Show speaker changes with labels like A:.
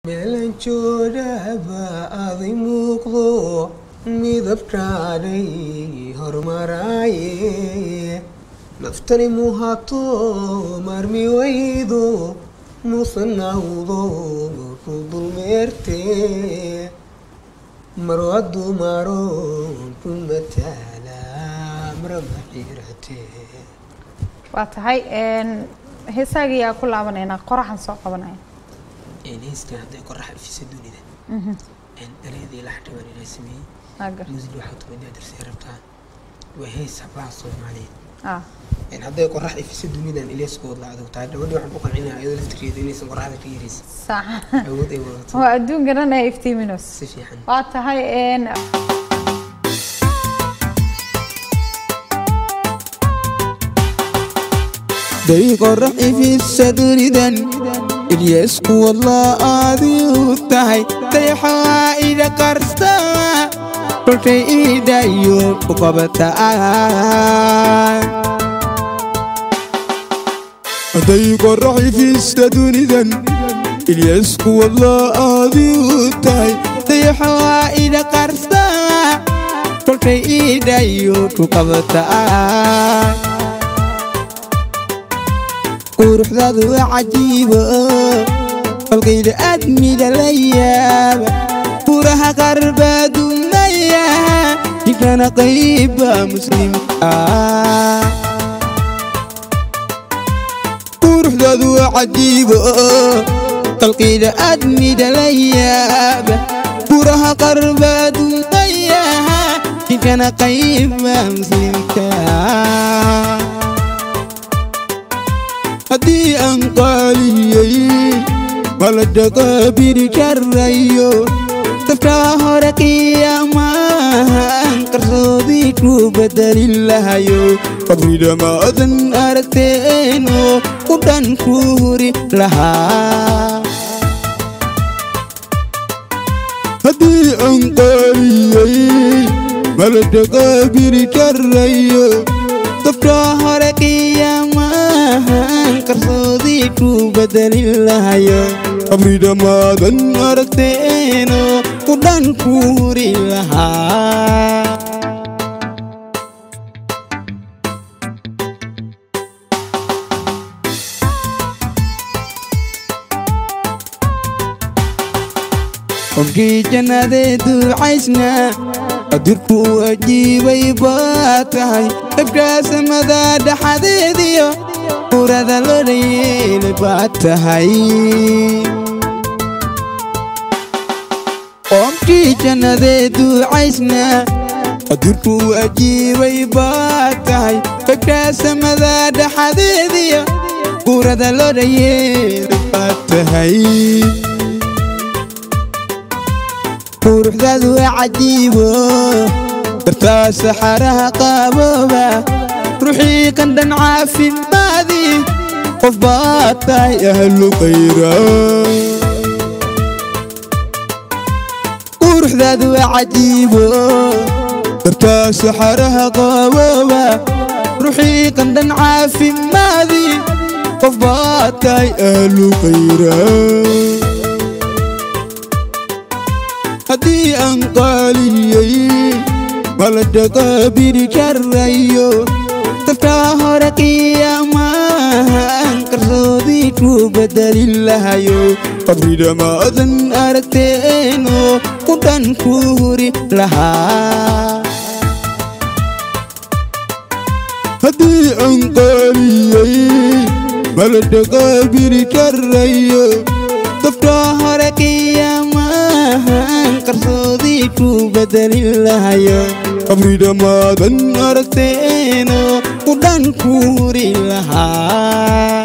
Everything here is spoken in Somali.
A: meelan joogaba adi muuqdo midabkaanay hormaraaye naftani muhato marmi waydo musanawdo ku dulmeerte marwadu maro ku mataala maramaxirate
B: waa tahay heesaaga yaa ku laabanaynaa qoraxan soo qabanaya
A: heeskan hadday qorax ifisa dunida dhalyadii la xadhawaan inaa sameeyey
B: Waa gar-
A: musid waxaa tumadaa darsay rabtaa waa hees hablaha soomaaliyeed
B: ah
A: Een hadday qorax ifisa dunidan ileeskooda la adag tahay gabadhi waxaan ku qancinayaa iyadoo laftirkeeda inaysan qoraxda ka yaraysan
B: sax
A: awood ay wadato
B: waa adduun garanaya iftiiminos
A: si fiican
B: waa tahay een
C: day qorax ifisa dunidan ilyasku wallah adiu tahay dayaxaa ida qarsta kolkay iidhayo ku qabataa day qorax ifista dunidan ilyasku wallah adiu tahay dayaxaa ida qarsta kolkay iidhayo ku qabataa quruxdaadu waa cajiibo qalqayda aadmida la yaaba buraha qarbaadunaya ninkana qayba muslimka quruxdaadu waa cajiibo qalqayda aadmida la yaaba buraha qarbaadunaya ninkana qayba muslimka haddii aan qaaliyey mala dhaqaabiri karayo dafkaa hore qiyaamahan qarsoodii ku bedelin lahayo qabridhamaadan aragteeno u dhan ku huri lahaa haddii aan qaaliyey mala dhaqaabiri karayo dafkaa hore qiyaamahan qarsoodii ku bedelin lahayo qabridhamaadan aragteeno u dhan ku huri lahaa qofkii jannadee duucaysna adirku ajiibay baa tahay dabkaa samada dhaxadeediyo urada loola yeelay baa tahay qofkii jannadee duucaysna adirku ajiibay baa tahay dabkaa samada dhaxadeediyo urada loola yeelay baa tahay quruxdaadu waa cajiibo dartaa saxaraha qaabooba ruuxii qandhan caafimaadii qof baa tahay ahlu qayra quruxdaadu waa cajiibo dartaa saxaraha qaabooba ruuxii qandhan caafimaadii qof baa tahay ahlu qayra haddii aan qaaliyey mala dhaqaabiri karayo dafkaa hore qiyaamahan qarsoodii ku bedelin lahayo qabridhamaadan aragteeno u dhan ku huri lahaa haddii aan qaaliyey mala dhaqaabiri karayo dafkaa hore qiyaamahan qarsoodii ku bedelin lahayo qabridhamaadan aragteeno u dhan ku huri lahaa